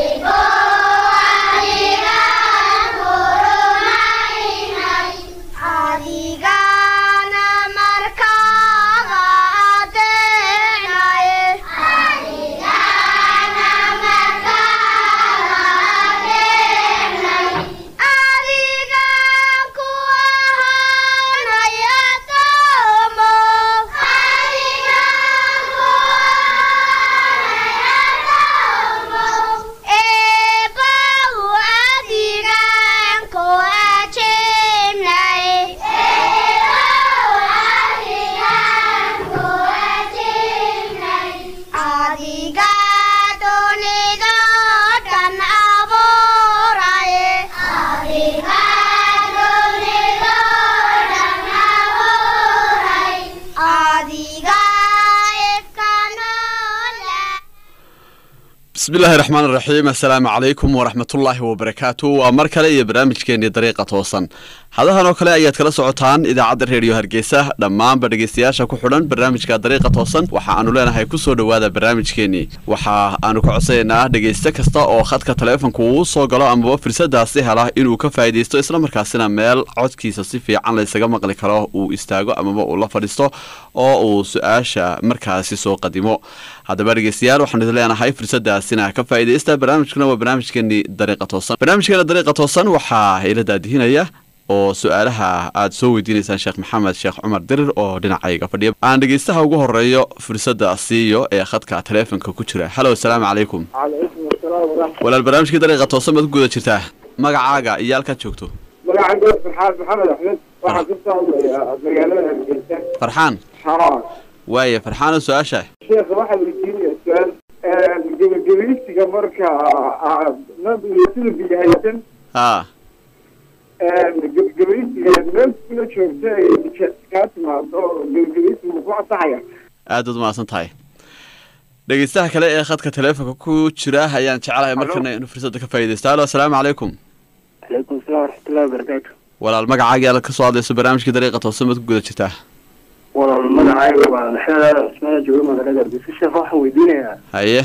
adigana markaaga adeecnaye adigan ku ahaanaya doomo eebow adigan ku ajeebnaye adiga dunida dhan abuuraye adiga ifkanoole bismillaahi raxmaan raxiim assalaamu calaykum waraxmatullaahi wabarakaatu waa mar kale iyo barnaamijkeenii dariiqa toosan hadahan oo kale ayaad kala socotaan idaacadda reediyo hargeysa dhammaanba dhegeystayaasha ku xidhan barnaamijka dariiqa toosan waxa aanu leenahay kusoo dhowaada barnaamijkeenii waxa aanu ka codsanaynaa dhegeyste kasta oo khadka taleefonka uu soo galo amaba fursadaasi hela inuu ka faa'iidaysto islamarkaasina meel codkiisa si fiican laysaga maqli karo uu istaago amaba uu la fadhiisto oo uu su-aasha markaasi soo qadimo haddaba dhegeystayaal waxaanu idin leenahay fursadaasina ka faa'iidaysta barnaamijkuna waa barnaamijkeenii dariiqa toosan barnaamijkeena dariiqa toosan waxaa ila daadihinaya oo su-aalaha aada soo weydiinaysaan sheekh maxamed sheekh cumar dirir oo dhinacayga fadhiya aan dhegeystaha ugu horeeyo fursadda siiyo ee khadka taleefonka ku jira halo asalaamu calaykum calaykum asalaam waraxmat walaal barnaamijkii dariiqa toosan baad ku guda jirtaa magacaaga iyo halkaad joogto magacayga farxaad maxamed axmed waxaan ka soo hadlayaa magaalada hargeysa farxaan haa waaye farxaano su-aasha sheekha waxaa weydiinaya su-aal gebagebeysiga marka sida biyahaysan haa gebagebeysiga meel kula joogta ay kaa timaado gebagebeysiga ku ansaxaya aad baad umahadsan tahay dhegeystaha kale ee khadka taleefonka ku jira ayaan jecelahay markana inuu fursadda ka faa'iidaysto halo asalaamu calaykum calaykum asalaam waraxmatullahi wabarakaatu walaal magacaaga aad ka soo hadlayso barnaamijkii dariiqa toosan baad ku guda jirtaa walaal magacayga waa maxamed cusmaan jooga magaalada hargeysa sheekh waxaan weydiinayaa haye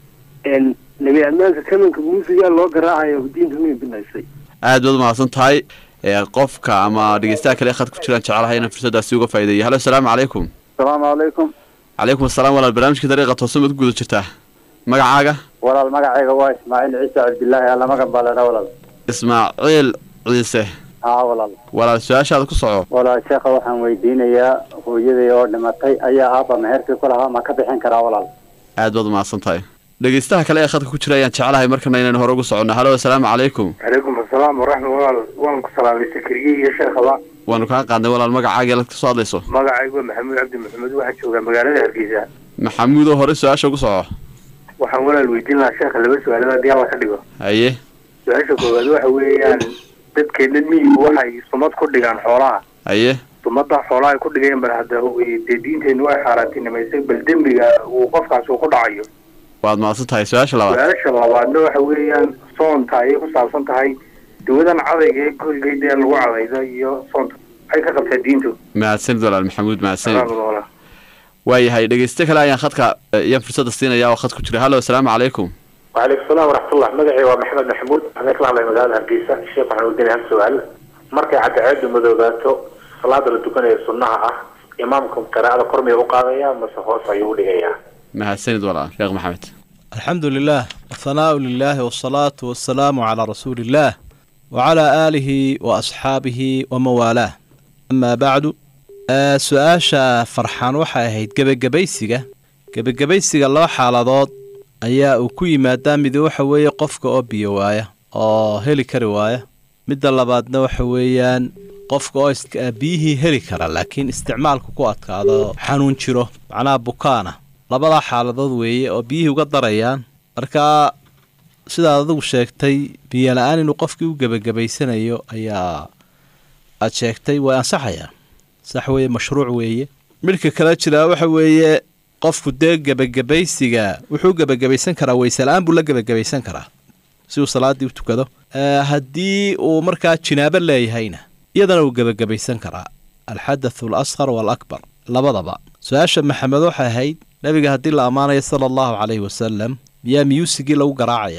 nabi ammaanka kamanka muusiga loo garaacayo diinta may binaysay aad baad umahadsan tahay ee qofka ama dhegeystaha kale ee khadka ku jiraan jecelahay inaan fursaddaasi uga faa'iideeyo halo asalaamu calaykum asalaamu calaykum calaykum asalaam walaal barnaamijkii dariiqa toosan baad ku guda jirtaa magacaaga walaal magacayga waa ismaaciil ciise cabdillaahi allamagan baa leedha walaal ismaaciil ciise haa walaal walaal su-aashaada ku soco walaal sheekha waxaan weydiinayaa hooyaday oo dhimatay ayaa aabba meherkii ku lahaa ma ka bixin karaa walaal aad baad umahadsan tahay dhegeystaha kale ee khadka ku jira ayaan jecelahay markana inaynu hore ugu soconno halo asalaamu calaykum calaykum asalaam waraxmat walaal waan ku salaamay sakriye iyo sheekhaba waanu kaa qaadnay walaal magacaaga eelaad ka soo hadlayso magacaygu waa maxamuud cabdi maxamed waxaa joogaa magaalada hargeysa maxamuud oo hore su-aasha ugu soco waxaan walaal weydiin lahaa sheekha laba su-aalood haddii alla ka dhigo haye su-aasha koowaad waxa weeyaan dadkeena miyigu waxay sumad ku dhigaan xoolaha haye sumada xoolaha ay ku dhigeen bal hadda dee diinteennu way xaaraantinimaysay bal dembiga uu qofkaas uu ku dhacayo waad mahadsan tahay su-aasha labaad su-aasha labaadna waxa weeyaan soonta ayay ku saabsan tahay dawadan cadayga ee gurigay dee lagu cadayda iyo soonta maxay ka qabtaa diintu mahadsanid walaal maxamuud mahadsanid salaam walaal waayahay dhegeyste kale ayaan khadka iyaan fursadda siinaya oo khad ku jira halo asalaamu calaykum وعليكم السلام ورحمة الله مدعي ومحمد محمود أنا كلا على مجال هرقيسة الشيخ waxaan weydiinaya hal su-aal markay cadceedu madoobaato salaada la tukanayo sunnaha ah imaamku qiraa'ada kor miyuu u qaadaya mase hoos ayuu u dhigayaa mahadsanid walaal sheekh maxamed الحمد لله والثناء لله والصلاة والسلام على رسول الله وعلى آله وأصحابه وموالاه أما بعد آه سؤاشا فرحان waxay ahayd gebagabaysiga gebagabaysiga laba xaaladood ayaa uu ku yimaadaa mid waxa weeye qofka oo biyo waaya oo heli kari waaya midda labaadna waxa weeyaan qofka oo iska- biyihii heli kara laakiin isticmaalku ku adkaado xanuun jiro macnaha bukaana labadaa xaaladood weeye oo biyihii uga darayaan markaa sidaad adigu sheegtay biyo la-aan inuu qofkii u gebagabaysanayo ayaa aad sheegtay way ansaxayaa sax weeye mashruuc weeye midhka kale jiraa waxa weeye qofku dee gebagabaysiga wuxuu gebagabaysan karaa weyse la-aan buu la gebagabaysan karaa si uu salaadii u tukado Eh, haddii uu markaa jinaabo leeyahayna iyadana uu gebagabaysan karaa alxadathu alasqar waalakbar labadaba su-aasha maxamed waxay ahayd nabiga haddii la ammaanayo sala allahu calayhi wasalam miyaa miyuusigii lagu garaacaya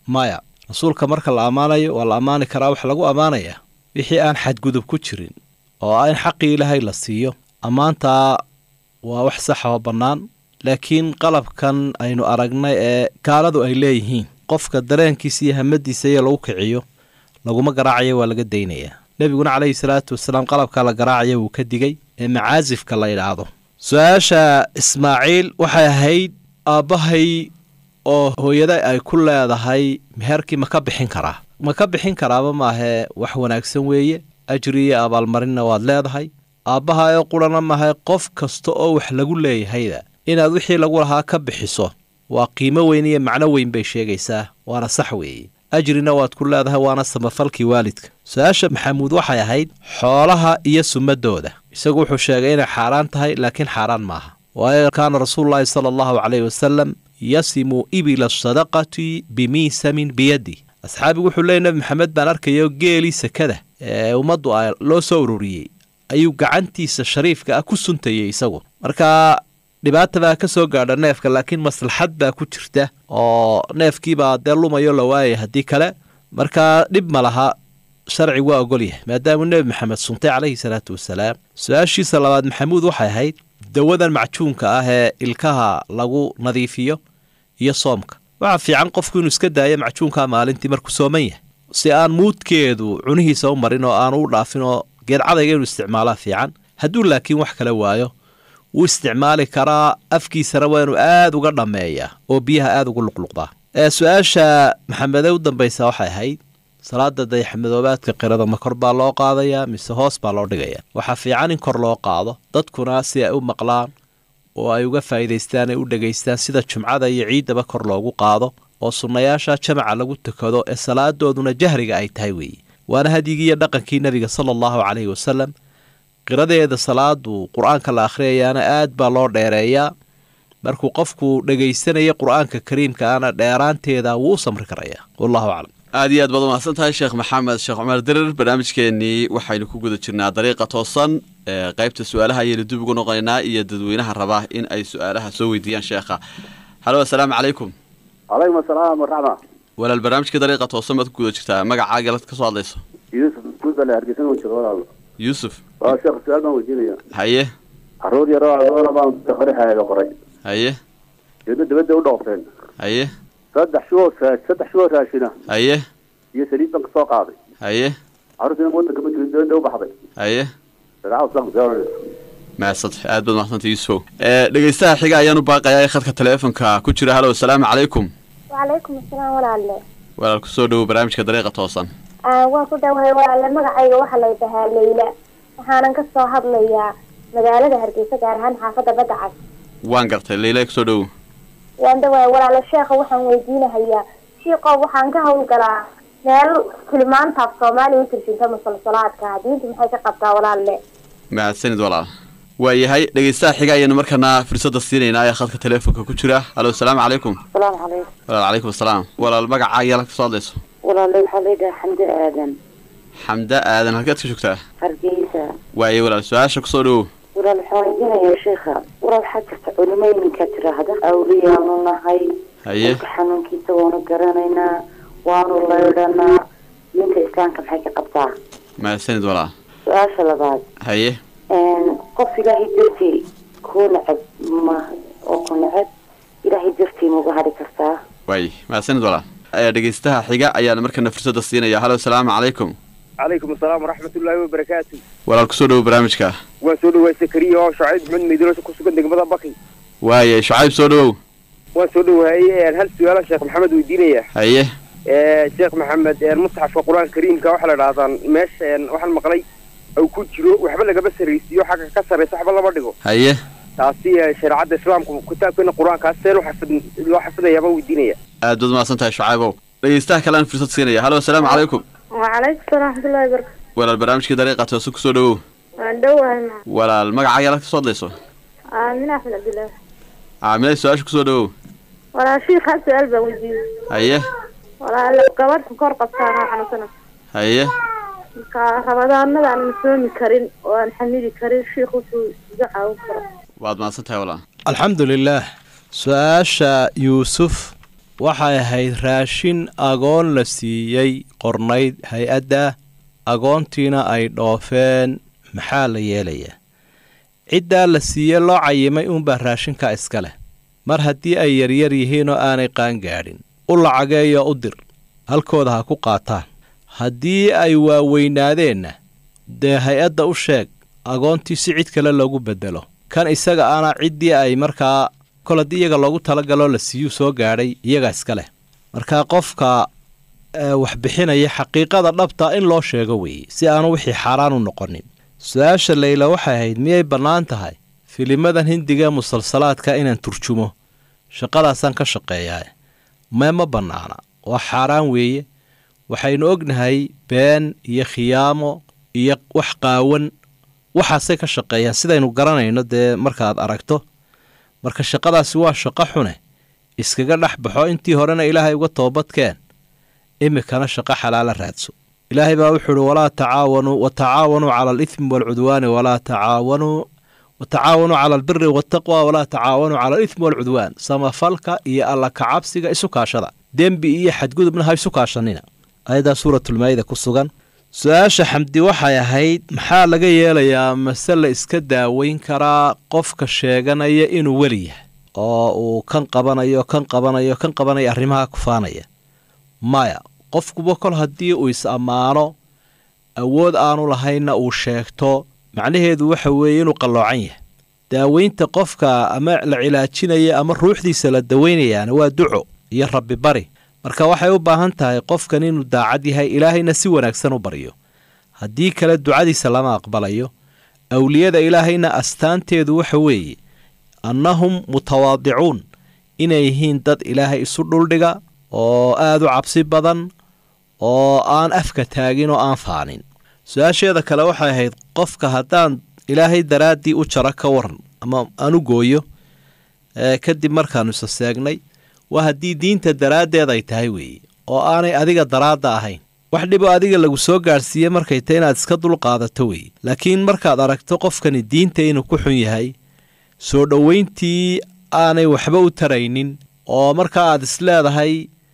maya rasuulka marka la ammaanayo waa la ammaani karaa waxa lagu ammaanayaa wixii aan xadgudub ku jirin oo ah in xaqii ilaahay la siiyo ammaantaa waa wax saxa oo bannaan laakiin qalabkan aynu aragnay ee gaaladu ay leeyihiin qofka dareenkiisa iyo hamadiisa iyo lagu kiciyo laguma garaacayo waa laga daynayaa nebiguna calayhi salaatu wasalaam qalabka la garaacaya wuu ka digay ee macaasifka la yidhaahdo su-aasha ismaaciil waxay ahayd aabbahay oo hooyada ay ku leedahay meherkii ma ka bixin karaa ma ka bixin karaaba maahee wax wanaagsan weeye ajri iyo abaalmarinna waad leedahay aabbaha ee qurana maahae qof kasta oo wax lagu leeyahayda inaad wixii lagu lahaa ka bixiso waa qiimo weyn iyo macno weyn bay sheegaysaa waana sax weeye ajrina waad ku leedahay waana samafalkii waalidka su-aasha maxamuud waxay ahayd xoolaha iyo sumadooda isagu wuxuu sheegay inay xaaraan tahay laakiin xaaraan maaha waayo kaana rasuululaahi sala allahu caleyhi wasalam yasimu ibila sadaqati bimiisamin biyadi asxaabigu wuxuu leeyay nebi maxamed baan arkayo geelii sakada ee ummaddu a loo soo ururiyey ayuu gacantiisa shariifka ah ku suntayay isagu marka dhibaata baa ka soo gaadha neefka laakiin maslaxad baa ku jirta oo neefkiibaa dee lumayo la waayay haddii kale markaa dhib ma laha sharci waa ogolyahay maadaamuu nebi maxamed suntay calayhi salaatu wasalaam su-aashiisa labaad maxamuud waxay ahayd dawadan macjuunka ah ee ilkaha lagu nadiifiyo iyo soomka waxaa fiican qofku inuu iska daayo macjuunka maalintii markuu sooman yahay si aan muudkeedu cunihiisa u marin oo aanu u dhaafin oo geedcadayga inuu isticmaalaa fiican hadduu laakiin wax kale waayo wuu isticmaali karaa afkiisana waa inuu aada uga dhammeeyaa oo biyaha aada ugu luqluqdaa ee su-aasha maxamede u dambaysa waxay ahayd salaada dayaxmadoobaadka qirada ma kor baa loo qaadayaa mise hoos baa loo dhigayaa waxaa fiican in kor loo qaado dadkuna si ay u maqlaan oo ay uga faa'iidaystaan ay u dhegaystaan sida jumcada iyo ciiddaba kor loogu qaado oo sunnayaasha jamaca lagu tukado ee salaadooduna jahriga ay tahay weeye waana hadyigii iyo dhaqankii nebiga sala allahu caleyhi wasalam qiradeeda salaadu qur-aanka la akhriyayaana aad baa loo dheereeyaa markuu qofku dhegaysanaya qur-aanka kariimka ana dheeraanteeda wuu u samri karayaa wallahu aclam aad iyo aad baad umahadsan tahay sheekh maxamed sheekh cumar dirir barnaamijkeenii waxaynu ku guda jirnaa dariiqa toosan ee qaybta su-aalaha ayaynu dib ugu noqonaynaa iyo dadweynaha raba in ay su-aalaha soo weydiiyaan sheekha halo assalaamu calaykum calaykum asalaam waraxma walaal barnaamijka dariiqa toosan baad ku guda jirtaa magacaaga la ka soo hadlayso yuusuf guudbale hargeysan u jiro walaal yuusuf waa sheekh su-aal baan weydiinaya haye carruur yaroo adoona baan qorixaaga qoray haye deedna dabadda u dhoofteen haye saddex shuoo saddex shuoo raashina haye iyo saliid baan kasoo qaaday haye carruurtiina waddanka ma jirin dabadda u baxday haye shareecada islaamka soo maasad aad baad mahadsantay yuusufow ee dhegeystaha xiga ayaanu baaqayaa ee khadka taleefonka ku jira halo assalaamu calaykum wacalaykum asalaam walaalle walaal kusoo dhowow barnaamijka dariiqa toosan waan ku dhawahay walaalle magacayga waxaa la dhahaa leyla waxaanan ka soo hadlayaa magaalada hargeysa gaar ahaan xaafadda badda cas waan gartay leila kusoo dhowow waan dhawahay walaalle sheekha waxaan weydiinahayaa shiiqoo waxaan ka hawlgalaa meel tilmaantaaf soomaaliya u turjunta musalsalaadka diintu maxay ka qabtaa walaalle mahadsanid walaal waayahay dhegeystaha xiga ayaanu markana fursadda siinaynaa ee khadka taleefonka ku jira halo assalaamu calaykum salaamu calaykum walaal calaykum asalaam walaal magacaa yaala kasoo hadlayso walaale waxaa leedahay xamdi aadan xamda aadan halkeed ka joogtaa hargeysa waaye walaal su-aasha kusoo dhowow walaal waxaan weydiinayaa sheekha walaal waxaa jirta culimo iminka tiraahda awliyaanu nahay haye dadka xanuunkiisa waanu garanaynaa waanu laydhanaa ninka islaamka maxay ka qabtaa mahadsanid walaal su-aasha labaad haye qof ilaahay dartii kuu necab ma oo ku necab ilaahay dartii mauga hadhi kartaa waaye mahadsanid walaal ee dhegeystaha xiga ayaana markana fursadda siinaya halo assalaamu calaykum calaykum asalaam waraxmatullaahi wabarakaatu walaal kusoo dhowow barnaamijka waan soo dhawaay sakariya oo shaciib maxmed meydilosha ku sugan degmada baki waaye shucayb soo dhowow waan soo dhawaayey hal su-aala sheekh maxamed weydiinaya haye sheekh maxamed mustaxafka qur-aanka kariimka waxaa la dhahdaa meesha waxaan maqlay uu ku jiro waxba lagama sarraysiiyo xagga ka sarraysa waxba lama dhigo haye taasi shareecadda islaamku kitaabkeena qur-aankaas see loo xafid loo xafidayaabaa weydiinaya aad baad umahadsan tahay shucaybow dhegeystaha kale aan fursad siinaya halo assalaamu calaykum wacalaykum salaam raxmatullahi barakatu walaal barnaamijkii dariiqa toose kusoo dhowow waan dhowahay ma walaal magacaa yaala kasoo hadlayso aamin axmed cabdillah caamilay su-aasha kusoo dhowow walaa shiikh hal su-aal baan weydiiyey haye walaala gabadhka kor qabtaan oo xanuunsana haye marka rabadaanada aanan soomi karin oo aan xamili karin shiikh wuxuu iga caawin karo waad mahadsan tahay walaal alxamdu lilaah su-aasha yuusuf waxay ahayd raashin agoon la siiyey qornayd hay-adda agoontiina ay dhoofeen maxaa la yeelayaa ciddaa la siiyey loo cayimay uunbaa raashinka iska leh mar haddii ay yaryar yihiin oo aanay qaangaadhin u lacageeyo u dir halkooda ha ku qaataan haddii ay waaweynaadeenna dee hay-adda u sheeg agoontii si cid kale loogu beddelo kan isaga ana ciddii ay markaa kol haddii iyaga loogu talagaloo la siiyuu soo gaadhay iyagaa iska leh markaa qofka wax bixinaya xaqiiqada dhabta in loo sheego weeye si aanu wixii xaaraan u noqonin su-aasha leyla waxay ahayd miyay bannaan tahay filimadan hindiga ee musalsalaadka inaan turjumo shaqadaasaan ka shaqeeyaa mee ma bannaana waa xaaraan weeye waxaynu ognahay been iyo khiyaamo iyo wax qaawan waxaasay ka shaqeeyaan sidaynu garanayno dee markaad aragto marka shaqadaasi waa shaqo xune iskaga dhex baxo intii horena ilaahay uga toobadkeen iminkana shaqo xalaala raadso ilaahay baa wuxuu uhi walaa tacaawanuu wa tacaawanuu cala alithmi waalcudwaani walaa tacaawanuu wa tacaawanuu cala albiri waataqwa walaa tacaawanuu cala alithmi waalcudwaan samafalka iyo alla kacabsiga isu kaashada dembi iyo xadgudubna ha isu kaashanina ayadaa suuratulmaayida ku sugan su-aasha xamdi waxay ahayd maxaa laga yeelayaa mase la iska daaweyn karaa qofka sheeganaya inuu weli yahay oo uu kan qabanayo kan qabanayo kan qabanaya arrimaha kufaanaya maya qofkuba kol haddii uu is ammaano awood aanu lahaynna uu sheegto macnaheedu waxa weeye inuu qalloocan yahay daaweynta qofka ama la cilaajinaya ama ruuxdiisa la daweynayaana waa duco iyo rabbi bari marka waxay u baahan tahay qofkan inuu daacad yahay ilaahayna si wanaagsan u baryo haddii kale ducadiisa lama aqbalayo awliyada ilaahayna astaanteedu waxa weeye annahum mutawaadicuun inay yihiin dad ilaahay isu dhuldhiga oo aada u cabsi badan oo aan afka taagin oo aan faanin su-aasheeda kale waxay ahayd qofka haddaan ilaahay daraaddii u jaro ka waran ama aan u gooyo kadib markaanu isa seegnay waa haddii diinta daraaddeed ay tahay weeye oo aanay adiga daraadda ahayn wax dhiboo adiga lagu soo gaadhsiiye markay tahy inaad iska dulqaadato weeye laakiin markaad aragto qofkani diinta inuu ku xun yahay soo dhoweyntii aanay waxba u taraynin oo markaa aad isleedahay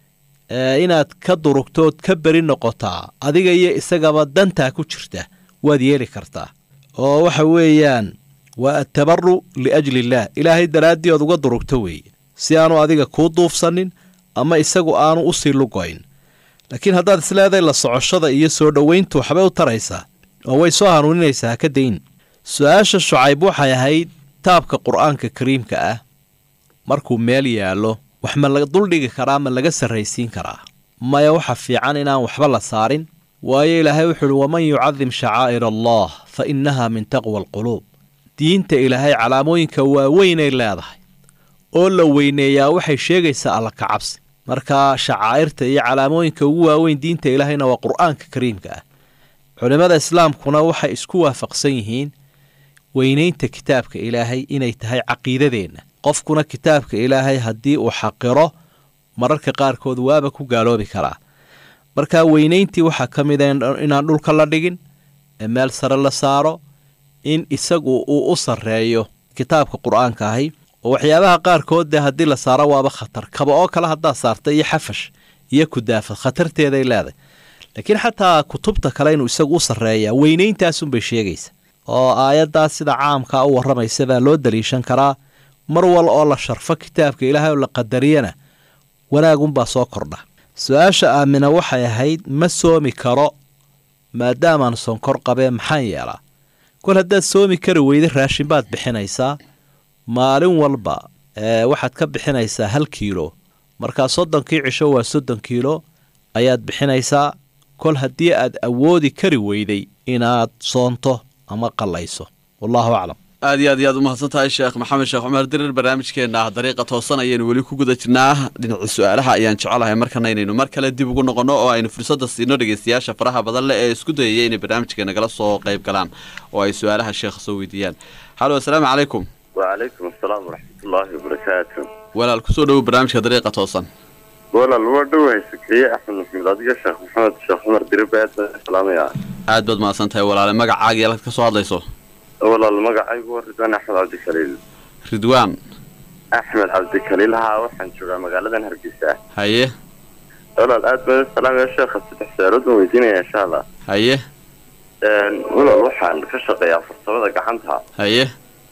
inaad ka durugtood ka beri noqotaa adiga iyo isagaba dantaa ku jirta waad yeeli kartaa oo waxa weeyaan waa atabaru liajli illaah ilaahay daraaddii ood uga durugto weeye si aanu adiga kuu duufsanin ama isagu aanu u sii lugoyn laakiin haddaad isleedahay la socoshada iyo soo dhoweyntu waxbay u taraysaa oo way soo hanuuninaysaa haka dayn su-aasha shucayb waxay ahayd taabka qur-aanka kariimka ah markuu meel yaallo wax ma la duldhigi karaa ma laga sarraysiin karaa maya waxa fiican inaan waxba la saarin waayo ilaahay wuxuu uhi waman yucadim shacaa'ir allah fa innaha min taqwa alquluub diinta ilaahay calaamooyinka waaweynay leedahay oo la weyneeyaa waxay sheegaysaa alla kacabsi marka shacaa'irta iyo calaamooyinka ugu waaweyn diinta ilaahayna waa qur'aanka kariimka ah culimmada islaamkuna waxay isku waafaqsan yihiin weynaynta kitaabka ilaahay inay tahay caqiidadeenna qofkuna kitaabka ilaahay haddii uu xaqiro mararka qaarkood waaba ku gaaloobi karaa marka weynayntii waxaa ka mid a inaan dhulka la dhigin ee meel sare la saaro in isagu uu u sarreeyo kitaabka qur-aanka ahi oo waxyaabaha qaarkood dee haddii la saaro waaba khatar kaba oo kale haddaad saarta iyo xafash iyo kudaafad khatarteeday leedahay laakiin xataa kutubta kale inuu isagu u sarreeyaa weynayntaasunbay sheegaysa oo aayaddaas sida caamkaa u warramaysa baa loo daliishan karaa mar wal oo la sharfo kitaabka ilaahay oo la qadariyana wanaagunbaa soo kordha su-aasha aamina waxay ahayd ma soomi karo maadaamaan sonkor qabee maxaan yeelaa kol haddaad soomi kari weyda raashin baad bixinaysaa maalin walba waxaad ka bixinaysaa hal kiilo markaa soddonkii cisho waa soddon kiilo ayaad bixinaysaa kol haddii aad awoodi kari weyday inaad soonto ama qallayso wallahu aclam aad iyo aad iyo aad u mahadsan tahay sheekh maxamed sheekh cumar dirir barnaamijkeenna dariiqa toosan ayaynu weli ku guda jirnaa dhinaca su-aalaha ayaan jecelahay markana inaynu mar kale dib ugu noqonno oo aynu fursadda siino dhegeystayaasha faraha badan leh ee isku dayaya inay barnaamijka nagala soo qayb galaan oo ay su-aalaha sheekha soo weydiiyaan halo assalaamu calaykum wacalaykum asalaam waraxmatullaahi wabarakaatu walaal kusoo dhowow barnaamijka dariiqa toosan walaal waa dhowahay sakiye axmed maxamed adiga sheekh maxamed sheekh cumar diribe aad baan salaamaya aad baad mahadsan tahay walaale magacaaga iyo halkaad ka soo hadlayso walaal magacaygu waa ridwaan axmed cabdikaliil ridwaan axmed cabdikaliil haa waxaan joogaa magaaladan hargeysa haye walaal aad baan salaamaya sheekha saddex su-aalood baan weydiinaya insha allah haye walaal waxaan ka shaqeeyaa farsamada gacanta haye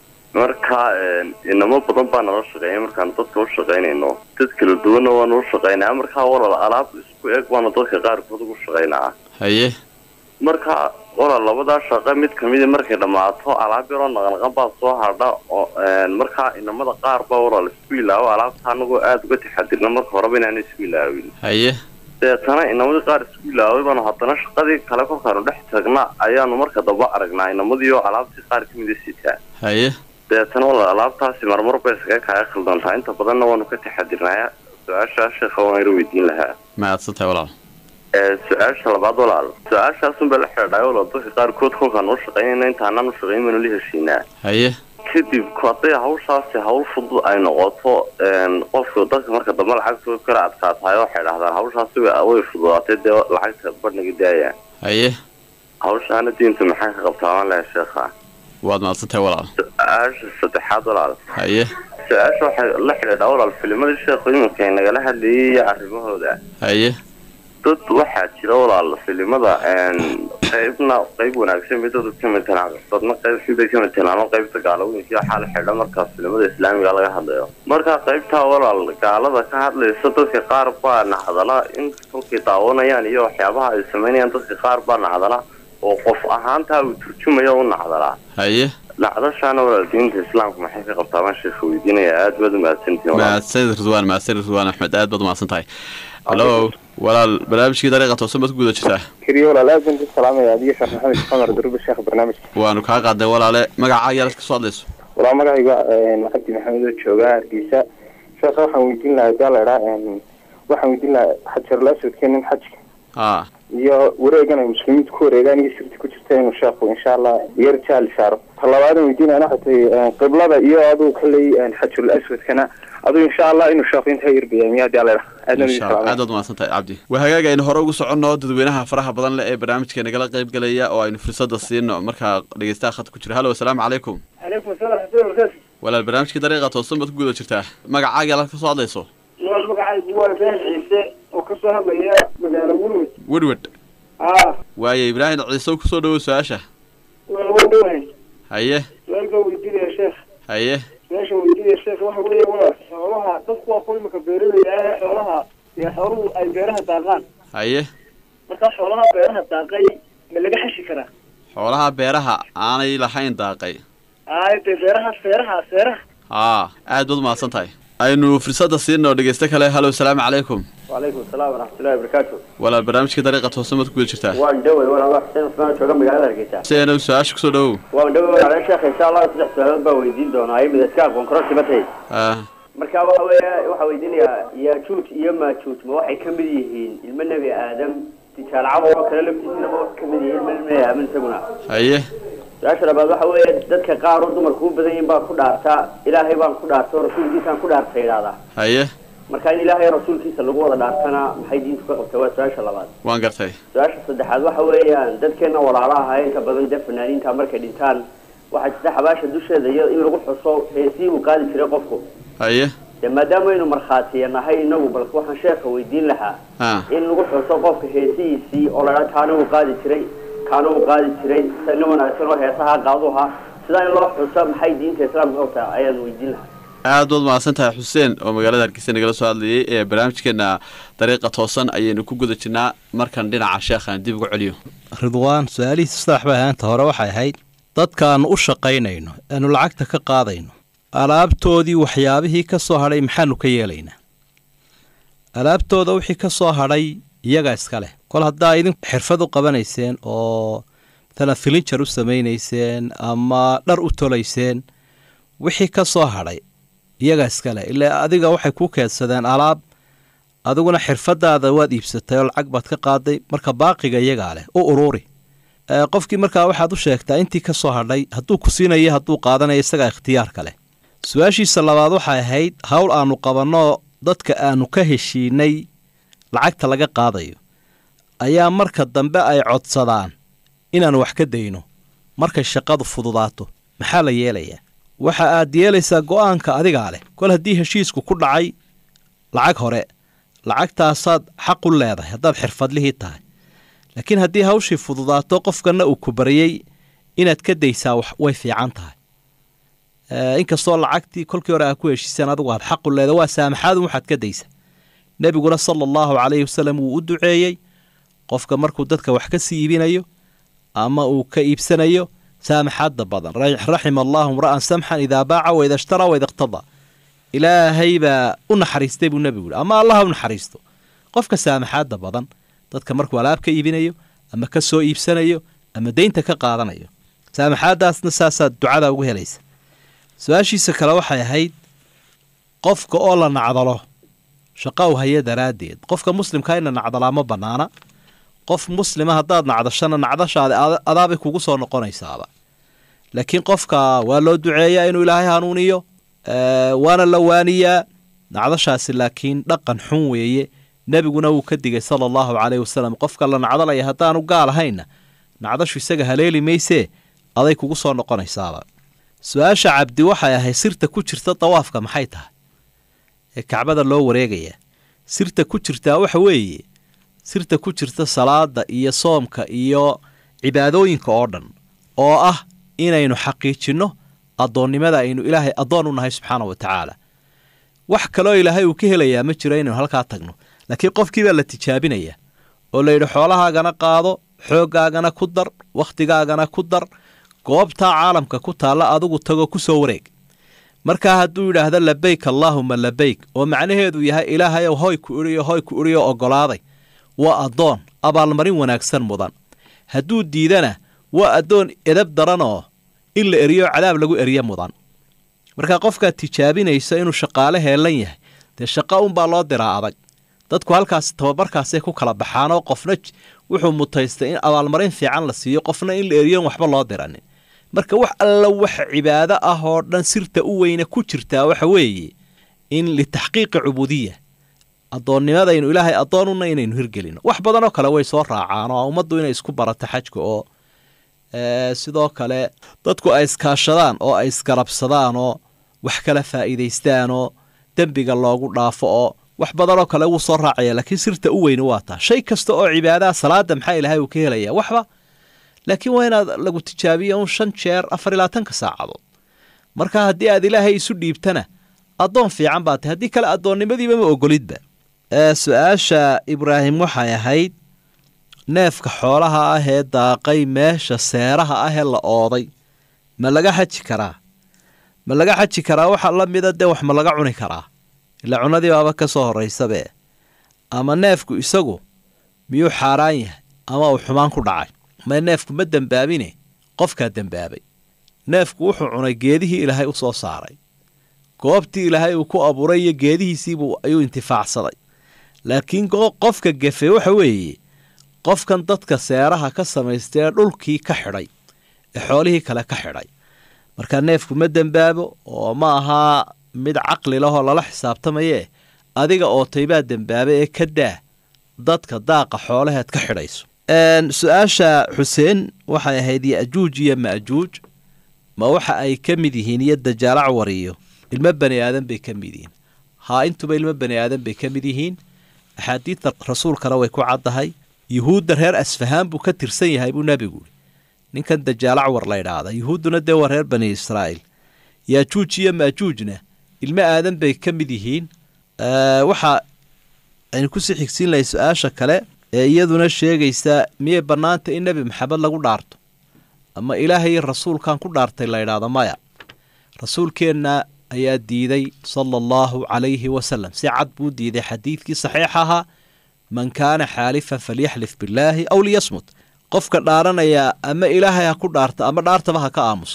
marka inamo badan baa nala shaqeeya markaan dadka u shaqaynayno dad kala duwanna waanu u shaqaynaa markaa walaal alaab isku eg baanu dadka qaarkood ugu shaqaynaa haye marka walaal labadaa shaqo mid kamida markay dhammaato alaab yaroo naqnaqan baa soo hadha oo markaa inamada qaar baa walaal isku ilaawo alaabta anagoo aada uga taxadirna marka horeba inaanu isku ilaawin haye deetana inamadii qaar isku ilaaway baanu haddana shaqadii kale kolkaanu dhex tagna ayaanu marka damba aragnaa inamadii oo alaabtii qaar kamida sitaa haye deetana walaal alaabtaasi marmar bay iskaga kaaga khaldantaa inta badanna waanu ka taxadirnaya su-aashaa sheekha waan yar weydiin lahaa mahadsan tahay walaal su-aasha labaad walaal su-aashaasun baa la xidhiidhay walaal dadka qaarkood kolkaan u shaqaynayna intaanaan u shaqayn baanu la heshiinaa haye kadib hadday hawshaasi hawl fudud ay noqoto qofka dadka marka dambe lacagta kala adkaatahay waxay dhahdaan hawshaasi way fududaatay dee lacagta badhnaga daaya haye hawshaana diinta maxay ka qabtaa waan laha sheekha waad mahadsan tahay walaal su-aasha saddexaad walaal haye su-aasha waxay la xidhiidhaa walaal filimadii sheekhu iminka ay nagala hadlayay iyo arrimahooda haye dad waxaa jira walaal filimada qaybna qayb wanaagsan bay dadu ka matelaan dadna qayb sibay ka matelaan oo qaybta gaalaweynkii waxaa la xidha markaas filimada islaamiga laga hadlayo marka qaybtaa walaal gaalada ka hadlaysa dadka qaar baa nacdala in kolkay daawanayaan iyo waxyaabaha ay samaynayaan dadka qaar baa nacdala oo qof ahaantaa uu turjumaya u nacdalaa haye nacdashaana walaal diinta islaamka maxay ka qabtaa baan sheekha weydiinaya aad baad u mahadsantihin mahadsanid ridwaan mahadsanid ridwaan axmed aad baad umahadsan tahay hallo walaal barnaamijkii dariiqa toosan baad ku guda jirtaa keliya walaal aad baan ku salaamaya adiga sheekh maxamed xamar daruba sheekh barnaamijka waanu kaa qaadnay walaale magacaaga yaad ka soo hadlayso walaa magacayga cabdi maxamed oo jooga hargeysa sheekha waxaan weydiin lahaa gaa la idhaa waxaan weydiin lahaa xajarul aswadkeenin xajka ha iyo wareegan ay muslimiintu ku wareegaan iyo sirti ku jirta inuu sheekhu insha allah yar jaal saaro talabaadan weydiinayana waxay tahay qiblada iyo aduu kaley xajarul aswadkana aduu insha allah inuu sheekhu intaa yarbayaamiyo haddii alla insha allah aad baad umahadsan tahay cabdi waa hagaag aynu hore ugu soconno dadweynaha faraha badan leh ee barnaamijka nagala qayb galaya oo aynu fursada siino markaa dhegeystaha khadka ku jira hallo asalaamu calaykum calaykum asalaam raxmatullahi barakaatu walaal barnaamijkii dariiqa toosan baad ku guda jirtaa magacaaga alaad ka soo hadlayso walaal magacaygu waa ibraahim ciise oo ka soo hadlaya magaalo wurwad wedwed haa waaye ibraahim ciise kusoo dhawow su-aasha walaal waa dhawahay haye su-aal baan weydiinaya sheekh haye su-aasha weydiinaya sheekh waxa weeye walaal xoolaha dadku waa kuwa imika beeraleyda ah xoolaha iyo xooluhu ay beeraha daaqaan haye markaa xoolaha beeraha daaqay ma laga xashi karaa xoolaha beeraha aanay lahayn daaqay ay dee beeraha feeraha feeraha haa aad baad umahadsan tahay aynu fursada siino dhegeyste kale hallo asalaamu calaykum وعليكم السلام ورحمة الله وبركاته walaal barnaamijkii dariiqa toosan baad ku guda jirtaa وان دوي وانا الله حسين عثمان شوقا مقالة هرقيتا si aynu su-aasha kusoo dhawow وان دوي وانا على شيخ ان شاء الله سلح سؤال با ويدين دونا اي مدسكاك وانكروسي بتهي ah marka waxa weeye waxa weydiinayaa yaajuuj iyo maajuuj ma waxay ka mid yihiin ilmo nebi aadam tijaal camar oo kale laftiisina ma wax ka mid yihiin ilmo nebi aadan isaguna haye su-aasha labaad waxa weeye dadka qaar oo dumarku u badan yihiin baa ku dhaartaa ilaahay baan ku dhaarta oo rasuulkiisaan ku dhaarta yidhahdaa haye marka in ilaahay rasuulkiisa lagu wada dhaartana maxay diintu ka qabtaa waa su-aasha labaad waan gartay su-aasha saddexaad waxa weeyaan dadkeena walaalaha inta badan dee fanaaniinta markay dhintaan waxaa jirta xabaasha dusheeda iyo in lagu xuso heesii uu qaadi jiray qofku haye dee maadaama aynu markhaatiya nahay inagu balse waxaan sheekha weydiin lahaa ha in lagu xuso qofka heesihiisii oo la dhaa kaana uu qaadi jiray kaana uu qaadi jiray sina wanaagsan oo heesaha qaaduha sidaa in loo xuso maxay diinta islaamka ogtaa ayaan weydiin lahaa aad baad mahadsan tahay xuseen oo magaalada hargeysa nagala soo hadlayay ee barnaamijkeena dariiqa toosan ayaynu ku guda jirnaa markan dhinaca sheekhaan dib ugu celiyo ridwaan su-aalihiisa saddex bay ahaanta hore waxay ahayd dadkaannu u shaqaynayno aanu lacagta ka qaadayno alaabtoodii waxyaabihii ka soo hadhay maxaanu ka yeelaynaa alaabtooda wixii ka soo hadhay iyagaa iska leh kol haddaa idin xirfad u qabanayseen oo matalan filinjar u samaynayseen ama dhar u tolayseen wixii ka soo hadhay iyagaa iska leh ilaa adiga waxay ku keedsadeen alaab adiguna xirfadaada waad iibsatay oo lacag baad ka qaaday marka baaqiga iyagaa leh u ururi ee qofkii markaa waxaad u sheegtaa intii ka soo hadhay hadduu ku siinayo hadduu qaadanayo isagaa ikhtiyaarka leh su-aashiisa labaad waxay ahayd howl aanu qabanno dadka aanu ka heshiinay lacagta laga qaadayo ayaa marka dambe ay codsadaan inaanu wax ka dayno markay shaqadu fududaato maxaa la yeelayaa waxa aad yeelaysaa go-aanka adigaa leh kol haddii heshiisku ku dhacay lacag hore lacagtaasaad xaq u leedahay haddaad xirfadlihii tahay laakiin haddii hawshii fududaato qofkanna uu ku baryey inaad ka daysaa way fiican tahay inkastoo lacagtii kolkii hore aa ku heshiiseen adigu aad xaqu leeda waa saamaxaadun waxaad ka daysa nebiguna sala allahu calayhi wasalam wuu u duceeyey qofka markuu dadka wax ka sii iibinayo ama uu ka iibsanayo saamaxaadda badan raxima allahu imra'an samxan idaa baaca waida ishtaraa waida iqtadaa ilaahay baa u naxariistay buu nebigu yihi ama allah u naxariisto qofka saamaxaadda badan dadka markuu alaab ka iibinayo ama ka soo iibsanayo ama deynta ka qaadanayo saamaxaaddaasna saasaad ducada ugu helaysa su-aashiisa kale waxay ahayd qofka oo la nacdalo shaqa u haya daraaddeed qofka muslimkaa ina nacdalaa ma bannaana qof muslima haddaad nacdashana nacdashaada adaabay kugu soo noqonaysaaba laakiin qofka waa loo duceeyaa inuu ilaahay hanuuniyo waana la waaniyaa nacdashaasi laakiin dhaqan xun weeye nebiguna wuu ka digay sala allahu caleyhi wasalam qofka la nacdalaya haddaanu gaal ahayna nacdashu isaga haleeli maysee aday kugu soo noqonaysaaba su-aasha cabdi waxay ahayd sirta ku jirta dawaafka maxay tahay ee kacbada loo wareegaya sirta ku jirtaa waxa weeye sirta ku jirta salaada iyo soomka iyo cibaadooyinka oo dhan oo ah inaynu xaqiijinno addoonnimada aynu ilaahay addoon u nahay subxaana wa tacaala wax kaloo ilaahay uu ka helayaa ma jiro inaynu halkaa tagno laakiin qofkiibaa la tijaabinaya oo layidhi xoolahaagana qaado xooggaagana ku dar wakhtigaagana ku dar goobtaa caalamka ku taalla adigu tago ku soo wareeg markaa hadduu yidhaahdo labeyk allaahuma labeyk oo macnaheedu yahay ilaahayow hoy ku idhiyo hoy ku idhiyo oggolaaday waa addoon abaalmarin wanaagsan mudan hadduu diidana waa addoon edab daran oo in la eriyo cadaab lagu eriyo mudan markaa qofkaad tijaabinaysa inuu shaqaale heellan yahay dee shaqa unbaa loo diraa adag dadku halkaas tababarkaasay ku kala baxaanoo qofna wuxuu mutaystay in abaalmarin fiican la siiyo qofna in la eriyon waxba loo diranin marka wax alla waxa cibaado ah oo dhan sirta u weyne ku jirtaa waxa weeye in litaxqiiqi cubuudiya addoonnimadaynu ilaahay addoonuna inaynu hirgelino wax badanoo kale way soo raacaan oo ummaddu inay isku barato xajka oo sidoo kale dadku ay iskaashadaan oo ay isgarabsadaan oo wax kala faa'iidaystaan oo dembiga loogu dhaafo oo wax badanoo kale wuu soo raacaya laakiin sirta u weyne waa taa shay kasta oo cibaadaha salaada maxaa ilaahay uu ka helaya waxba laakiin waa inaad lagu tijaabiyo un shan jeer afar iyo labaatanka saacadood marka haddii aad ilaahay isu dhiibtana addoon fiican baa tahay haddii kale addoonnimadiiba ma ogolidba su-aasha ibraahim waxay ahayd neefka xoolaha ah ee daaqay meesha seeraha ah ee la ooday ma laga xaji karaa ma laga xaji karaa waxa la mida dee wax ma laga cuni karaa ilaa cunadii baaba ka soo horraysabe ama neefku isagu miyuu xaaraan yahay ama uu xumaan ku dhacay ma neefku ma dembaabine qofkaa dembaabay neefku wuxuu cunay geedihii ilaahay u soo saaray goobtii ilaahay uu ku abuuray iyo geedihiisiibuu ayuu intifaacsaday laakiin qofka gefe waxa weeye qofkan dadka seeraha ka samaystay ee dhulkii ka xidhay ee xoolihii kale ka xidhay markaa neefku ma dembaabo oo ma ahaa mid caqli lahoo lala xisaabtamayee adiga ootaybaa dembaaba ee ka daa dadka daaqa xoolaheed ka xidhayso su-aasha xuseen waxay ahayd yajuuj iyo majuuj ma waxa ay ka mid yihiin iyo dajaalac wariyo ilmo bani aadan bay ka mid yihiin haa intuba ilmo bani aadan bay ka mid yihiin axaadiidta rasuulkana way ku caddahay yuhuudda reer asfahaan buu ka tirsan yahay buu nebigu uri ninkan dajaalac war la ydhaahda yuhuudduna dee waa reer bani israa'iil yaajuuj iyo maajuujna ilmo aadan bay ka mid yihiin waxa aynu kusii xigsiin lahay su-aasha kale ee iyaduna sheegaysaa miyay bannaanta in nebi maxamed lagu dhaarto ama ilaahay rasuulkan ku dhaartay la ydhaahdo maya rasuulkeenna ayaa diiday sala allahu calayhi wasalam si cad buu diiday xadiidkii saxiix ahaa man kaana xaalifan falyaxlif billaahi aw liyasmut qofka dhaaranayaa ama ilaahay ha ku dhaarto ama dhaartaba ha ka aamuso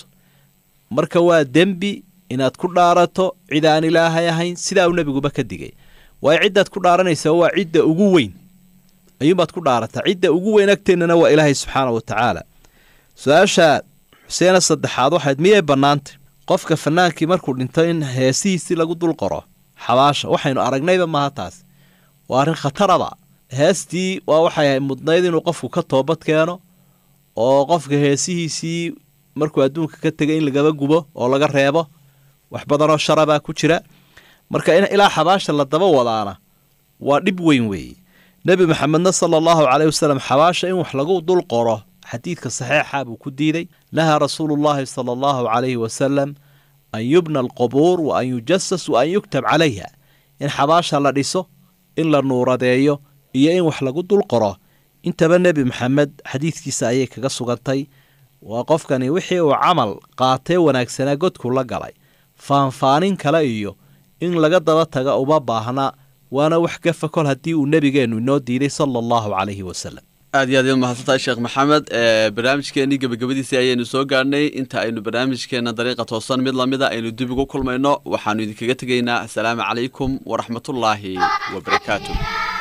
marka waa dembi inaad ku dhaarato cid aan ilaahay ahayn sidaa uu nebiguba ka digay waayo ciddaad ku dhaaranaysaa waa cidda ugu weyn ayuunbaad ku dhaarataa cidda ugu weyn agteennana waa ilaahay subxaana wa tacaala su-aasha xuseena saddexaad waxayd miyay bannaantay qofka fanaankii markuu dhinto in heesihiisii lagu dul qoro xabaasha waxaynu aragnayba maaha taas waa arrin khataraba heestii waa waxay ahay mudnayd inuu qofku ka toobad keeno oo qofka heesihiisii markuu adduunka ka tegay in lagaba gubo oo laga reebo wax badanoo sharabaa ku jira marka in ilaa xabaasha la daba wadaana waa dhib weyn weeye nebi maxamedna sala allahu caleyhi wasalam xabaasha in wax lagu dul qoro xadiidka saxiixa buu ku diiday nahaa rasuulullaahi sala allahu calayhi wasalam an yubna alqubuur wa an yujasas wa an yuktab calayha in xabaasha la dhiso in la nuuradeeyo iyo in wax lagu dul qoro intaba nebi maxamed xadiidkiisa ayay kaga sugantay waa qofkani wixii uu camal qaatee wanaagsanaa godku la galay faanfaanin kale iyo in laga daba taga uma baahna waana wax gafa kol haddii uu nebigeennu inoo diiday sala allahu calayhi wasalam aad iyo aad iyaad mahadsantahay sheekh maxamed ee barnaamijkeenii gebagabadiisii ayaynu soo gaadhnay inta aynu barnaamijkeena dariiqa toosan mid lamida aynu dib ugu kulmayno waxaanu idinkaga tegaynaa asalaamu calaykum waraxmatullaahi wabarakaatu